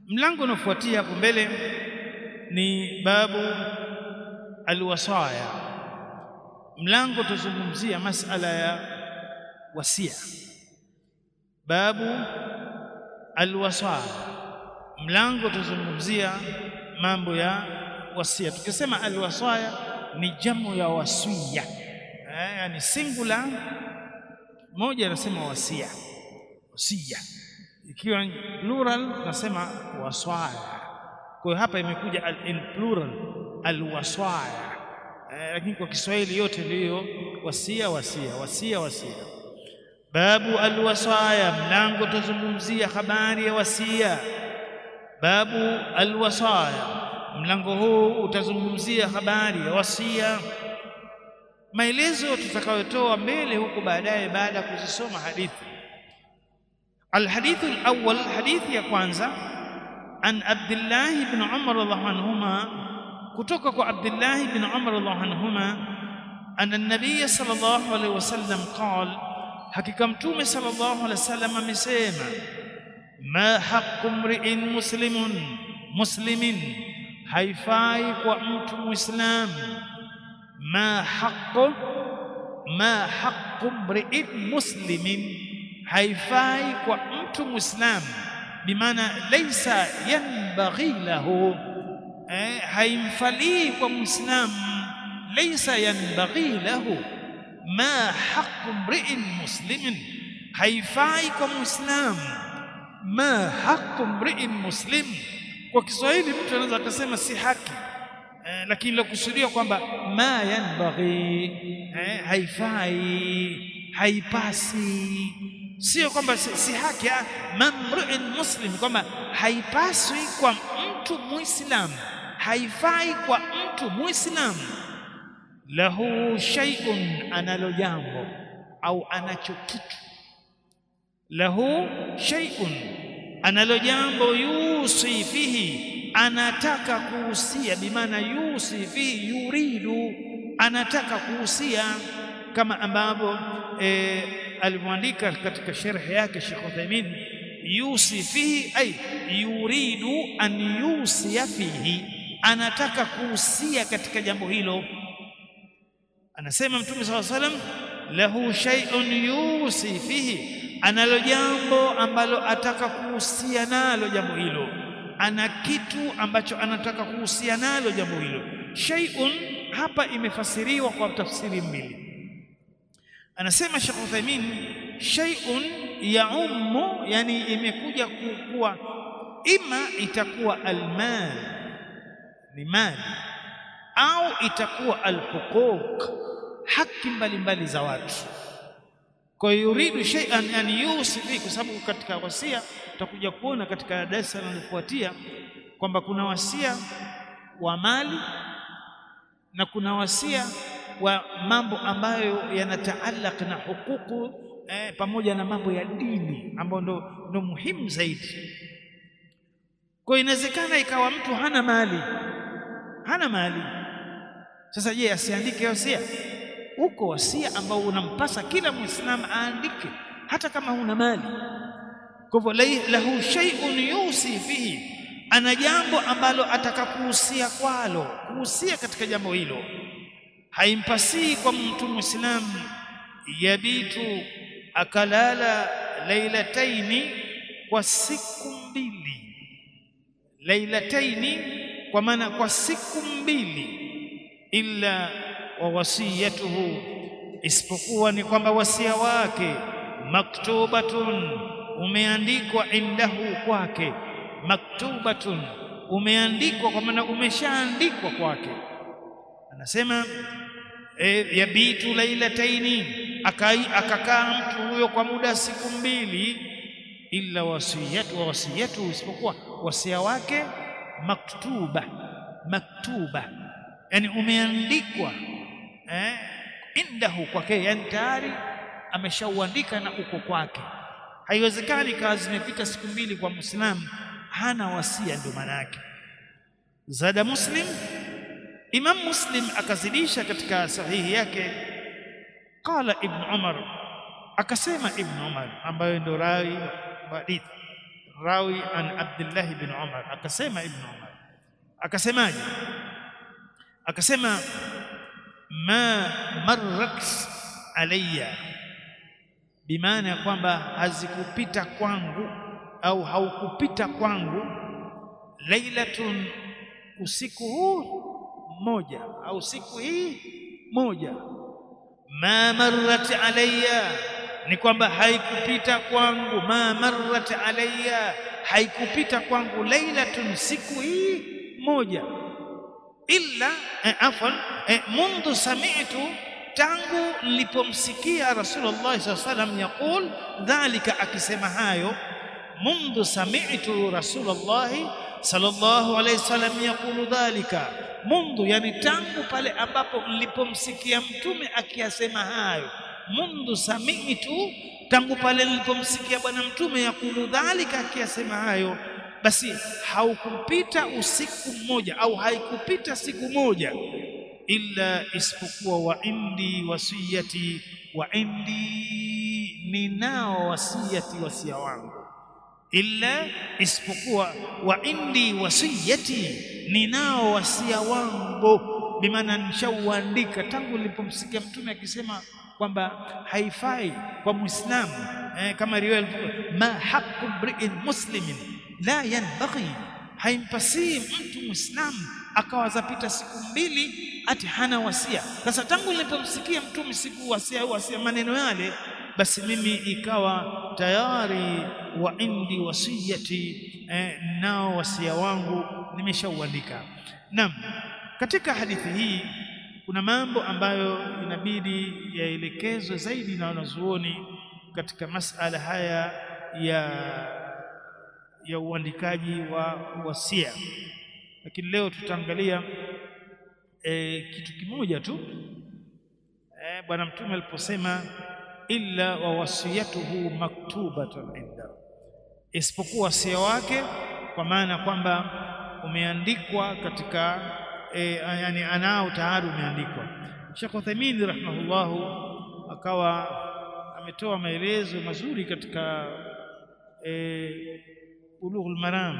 mlango unaofuatia hapo mbele ni babu alwasaya mlango tuzungumzia masala ya wasia babu alwasaya mlango tuzungumzia mambo ya wasia tukisema alwasaya ni jamu ya wasia eh, yani singular moja anasema wasia wasia ikiwa plural tunasema waswaya kwa hiyo hapa imekuja al, in plural alwaswaya eh, lakini kwa Kiswahili yote ndiyo wasia wasia wasia wasia babu alwasaya mlango tuzungumzia habari ya wasia babu alwasaya mlango huu utazungumzia habari ya wasia maelezo tutakayotoa mbele huko baadaye baada ya kuzisoma hadithi الحديث الأول حديث يا كwanza عن عبد الله بن عمر رضي الله عنهما كتوك عبد الله بن عمر رضي الله عنهما أن النبي صلى الله عليه وسلم قال حقيقة متوم صلى الله عليه وسلم amesema ما حق امرئ مسلم مسلم haifai kwa mtu muislam ma haqqu ma haqqu mri'in muslimin haifai kwa mtu muislam bimaana laysa yanbaghi lahu eh, haimfalii kwa muislam laysa yanbaghi lahu ma haqqu mri'in muslimin haifai kwa muislam ma haqqu mri'in muslim kwa Kiswahili mtu anaweza akasema si haki eh, lakini lakusudia kwamba ma yanbaghi eh, haifai haipasi sio kwamba si, si haki mamru'in muslim kwamba haipaswi kwa mtu muislam haifai kwa mtu muislam lahu shay'un analo jambo au anacho kitu lahu shay'un analo jambo yusi fihi anataka kuhusia bimaana yusi fihi yuridu anataka kuhusia kama ambavyo e, alivyoandika katika sharhi yake Sheikh Uthaymeen yusi fihi ay yuridu an yusiya fihi anataka kuhusia katika jambo hilo anasema mtume SAW salam lahu shay'un yusi fihi analo jambo ambalo ataka kuhusia nalo jambo hilo ana kitu ambacho anataka kuhusia nalo jambo hilo shay'un hapa imefasiriwa kwa tafsiri mbili anasema Sheikh Uthaymeen shay'un yaummu yani imekuja kuwa ima itakuwa almal ni mali au itakuwa alhuquq haki mbalimbali za watu kwa hiyo yuridu shay'an an yusifi kwa sababu katika wasia tutakuja kuona katika darasa linalofuatia kwamba kuna wasia wa mali na kuna wasia wa mambo ambayo yanataallaq na hukuku eh, pamoja na mambo ya dini ambayo ndo, ndo muhimu zaidi kwa inawezekana ikawa mtu hana mali hana mali sasa je asiandike wasia uko wasia ambao unampasa kila muislamu aandike hata kama huna mali kwa hivyo lahu shay'un yusi fihi ana jambo ambalo atakakuhusia kwalo kuhusia katika jambo hilo haimpasii kwa mtu muislamu yabitu akalala lailataini kwa siku mbili lailataini kwa maana kwa siku mbili illa wa wasiyatuhu isipokuwa ni kwamba wasia wake maktubatun umeandikwa indahu kwake maktubatun umeandikwa kwa maana umeshaandikwa kwake anasema e, yabitu lailataini akakaa mtu huyo kwa muda siku mbili illa wasiyatu wa wasiyatu isipokuwa wasia wake maktuba maktuba yani umeandikwa eh, indahu kwake yani tayari ameshauandika na uko kwake haiwezekani kazi zimepita siku mbili kwa muislamu hana wasia ndio maana yake zada muslim imam muslim akazidisha katika sahihi yake qala ibn umar akasema ibn umar ambaye ndo rai hadithi rawi an Abdullah ibn Umar akasema ibn Umar akasemaje akasema ma marrat alayya bimaana ya kwamba hazikupita kwangu au haukupita kwangu lailatun usiku huu mmoja au siku hii moja ma marrat alayya ni kwamba haikupita kwangu ma marrat alayya haikupita kwangu lailatun siku hii moja illa eh, afwan eh, mundu sami'tu tangu nilipomsikia Rasulullah SAW salam yaqul dhalika akisema hayo mundu sami'tu Rasulullah sallallahu alayhi wasallam yaqulu dhalika mundu yani tangu pale ambapo nilipomsikia mtume akiyasema hayo mundu sami'tu tangu pale nilipomsikia bwana mtume yakulu dhalika akiyasema hayo basi haukupita usiku mmoja au haikupita siku moja illa isipokuwa wa indi wasiyati wa indi ninao wasiyati wasia wangu illa isipokuwa wa indi wasiyati ninao wasia wangu bimaana nishauandika tangu nilipomsikia mtume akisema kwamba haifai kwa muislamu eh, kama riwaya ma haqqu mri'in muslimin la yanbaghi haimpasii mtu muislamu akawa zapita siku mbili ati hana wasia sasa tangu nilipomsikia mtume siku wasia wasia maneno yale basi mimi ikawa tayari wa indi wasiyati eh, nao wasia wangu nimeshauandika naam katika hadithi hii kuna mambo ambayo inabidi yaelekezwe zaidi na wanazuoni katika masala haya ya ya uandikaji wa wasia lakini leo tutaangalia e, kitu kimoja tu e, bwana mtume aliposema illa wa wasiyatuhu maktubatun inda isipokuwa wasia wake kwa maana kwamba umeandikwa katika e, yani anao tayari umeandikwa Sheikh Uthaymeen rahimahullahu akawa ametoa maelezo mazuri katika e, Bulughul Maram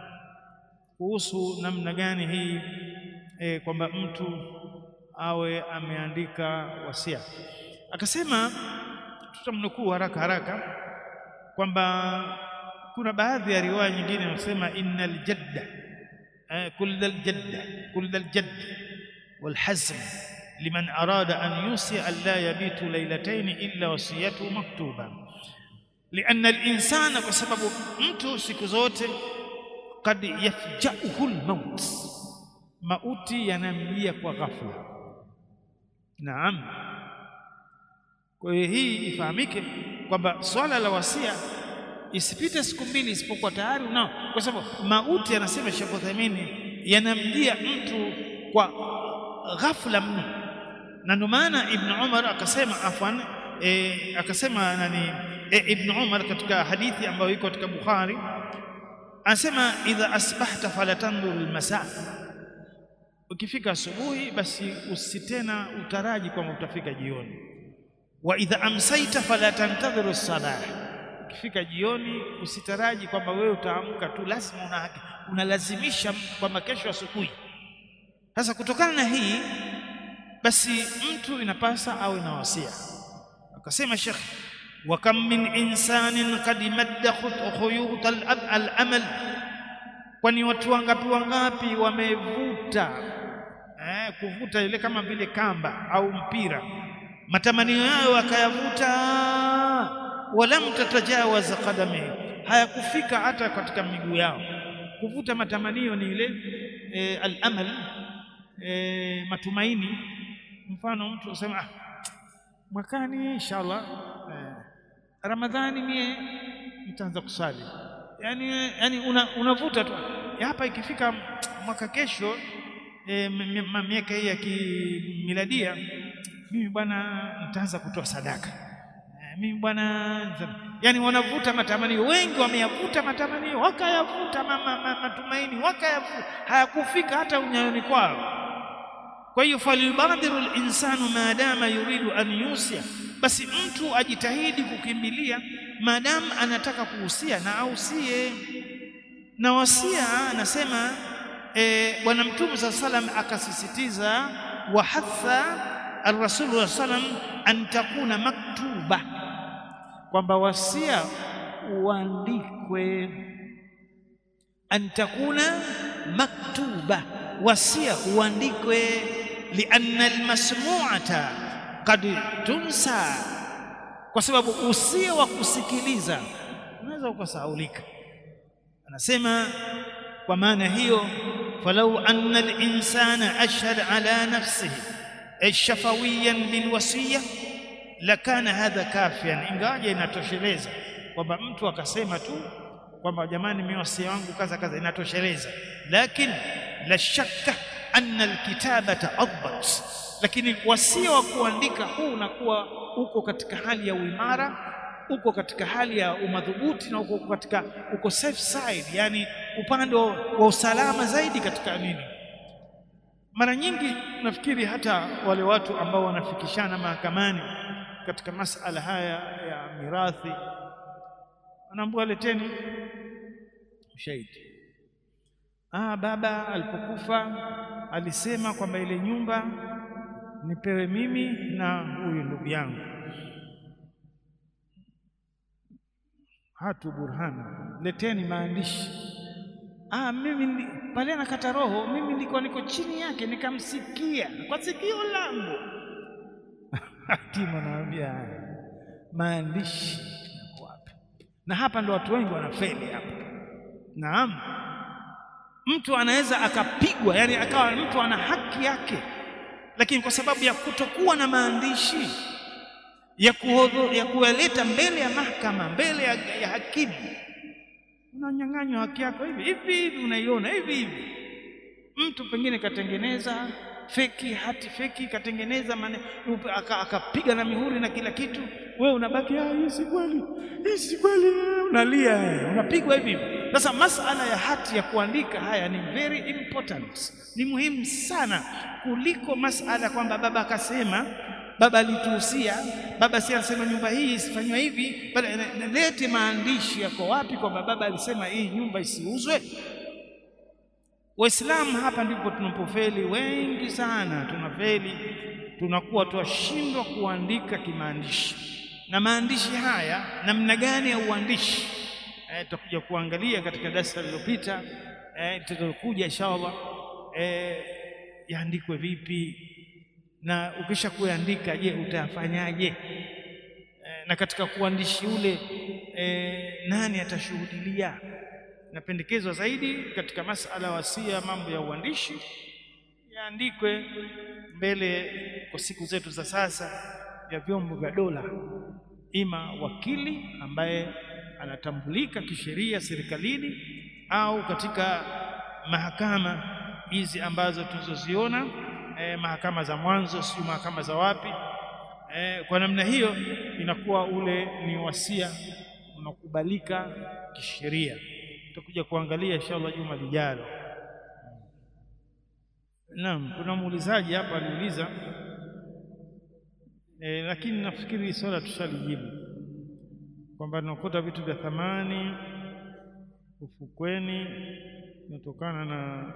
kuhusu namna gani hii e, kwamba mtu awe ameandika wasia akasema tutamnukuu haraka haraka kwamba kuna baadhi ya riwaya nyingine inasema innal jadda كل الجد كل الجد والحزم لمن أراد أن يوصي أن لا يبيت ليلتين إلا وصيته مكتوبة لأن الإنسان بسبب mtu siku zote قد يفجأه الموت mauti yanamjia kwa ghafla naam kwa hiyo hii ifahamike kwamba swala la wasia isipite siku mbili isipokuwa tayari unao kwa sababu mauti anasema Sheikh Uthaymeen yanamjia mtu kwa ghafla mno na ndio maana Ibn Umar akasema afwan e, akasema nani e, Ibn Umar katika hadithi ambayo iko katika Bukhari anasema idha asbahta fala tanzur almasa ukifika asubuhi basi usitena utaraji kwamba utafika jioni wa idha amsaita fala tantadhiru as-salah ukifika jioni usitaraji kwamba wewe utaamka tu lazima una unalazimisha kwamba kesho asubuhi sasa kutokana na hii basi mtu inapasa awe na wasia akasema Sheikh wa kam min insanin qad madda khuyut al-amal kwani watu wangapi wangapi wamevuta eh, kuvuta ile kama vile kamba au mpira matamanio yao akayavuta walam tatajawaz qadami hayakufika hata katika miguu yao kuvuta matamanio ni ile e, al-amal e, matumaini mfano mtu usema ah, mwakani inshallah eh, ramadhani mie nitaanza kusali yani yani unavuta una tu hapa ikifika mwaka kesho e, miaka hii ya kimiladia mimi bwana nitaanza kutoa sadaka mimi bwana yani wanavuta matamanio wengi wameyavuta matamanio wakayavuta matumaini wakayavuta hayakufika hata unyayoni kwao kwa hiyo falibadiru linsanu maadama yuridu an yusia basi mtu ajitahidi kukimbilia maadamu anataka kuhusia na ausie na wasia anasema e, bwana mtume saa salam akasisitiza wahatha arrasul salam an takuna maktuba kwamba wasia uandikwe an takuna maktuba wasia uandikwe lianna almasmu'ata qad tunsa kwa sababu usia wa kusikiliza unaweza ukasahaulika anasema kwa maana hiyo falau anna al-insana ashhad ala nafsihi shafawiyan bilwasiya lakana hadha kafian ingawaje inatosheleza kwamba mtu akasema tu kwamba jamani mimi wasia wangu kaza kaza inatosheleza lakini la shakka anna alkitabata adbat lakini wasia wa kuandika huu unakuwa uko katika hali ya uimara uko katika hali ya umadhubuti na uko katika uko safe side yani upande wa, wa usalama zaidi katika nini mara nyingi nafikiri hata wale watu ambao wanafikishana mahakamani katika masala haya ya mirathi wanaambiwa leteni ushahidi ah baba alipokufa alisema kwamba ile nyumba nipewe mimi na huyu ndugu yangu hatu burhana leteni maandishi ah mimi pale nakata roho mimi nilikuwa niko chini yake nikamsikia kwa sikio langu hakimu anaambia haya maandishi yako wapi na hapa ndo watu wengi wanafeli hapa naam mtu anaweza akapigwa yani akawa mtu ana haki yake lakini kwa sababu ya kutokuwa na maandishi ya kuhodho, ya kuyaleta mbele ya mahakama mbele ya, ya hakimu unanyang'anywa haki yako hivi hivi hivi unaiona hivi hivi mtu pengine katengeneza feki hati feki katengeneza akapiga na mihuri na kila kitu wewe unabaki ah hii si kweli hii si kweli unalia unapigwa hivi sasa masala ya hati ya kuandika haya ni very important ni muhimu sana kuliko masala kwamba baba akasema baba alituhusia baba si anasema nyumba hii isifanywe hivi lete maandishi yako wapi kwamba baba alisema hii nyumba isiuzwe waislamu hapa ndipo tunapofeli wengi sana tunafeli tunakuwa twashindwa kuandika kimaandishi na maandishi haya namna gani ya uandishi eh, tutakuja kuangalia katika darasa lililopita eh, tutakuja inshallah eh, yaandikwe vipi na ukisha kuandika je utayafanyaje e, na katika kuandishi ule e, nani atashuhudilia napendekezwa zaidi katika masala wasia mambo ya uandishi yaandikwe mbele kwa siku zetu za sasa ya vyombo vya dola ima wakili ambaye anatambulika kisheria serikalini au katika mahakama hizi ambazo tulizoziona eh, mahakama za mwanzo sio mahakama za wapi eh, kwa namna hiyo inakuwa ule ni wasia unakubalika kisheria tutakuja kuangalia inshallah juma lijalo naam kuna muulizaji hapa aliuliza eh, lakini nafikiri swala tushalijibu kwamba tunakuta vitu vya thamani ufukweni inatokana na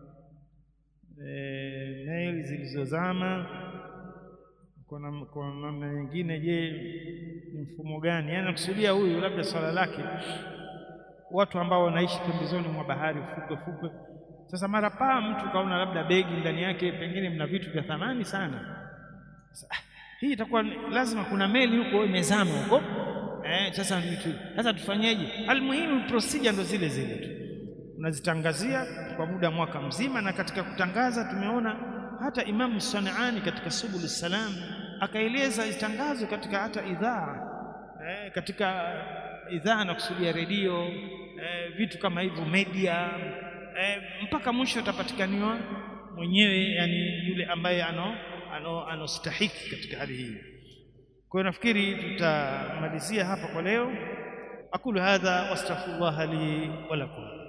e, naili zilizozama kwa kwa namna nyingine je ni mfumo gani yaani nakusudia huyu labda swala lake watu ambao wanaishi pembezoni mwa bahari fukwe fukwe sasa mara paa mtu kaona labda begi ndani yake pengine mna vitu vya thamani sana sasa, hii itakuwa lazima kuna meli huko imezama huko eh, sasa sasa tufanyeje almuhimu procedure ndo zile zile tu unazitangazia kwa muda mwaka mzima na katika kutangaza tumeona hata Imamu Sanaani katika Subul Salam akaeleza itangazo katika hata idhaa eh, katika idhaa na kusudia redio eh, vitu kama hivyo media eh, mpaka mwisho utapatikaniwa mwenyewe yani yule ambaye ano ano anostahiki katika hali hii kwa hiyo nafikiri tutamalizia hapa kwa leo aqulu hadha wastaghfirullah li wa lakum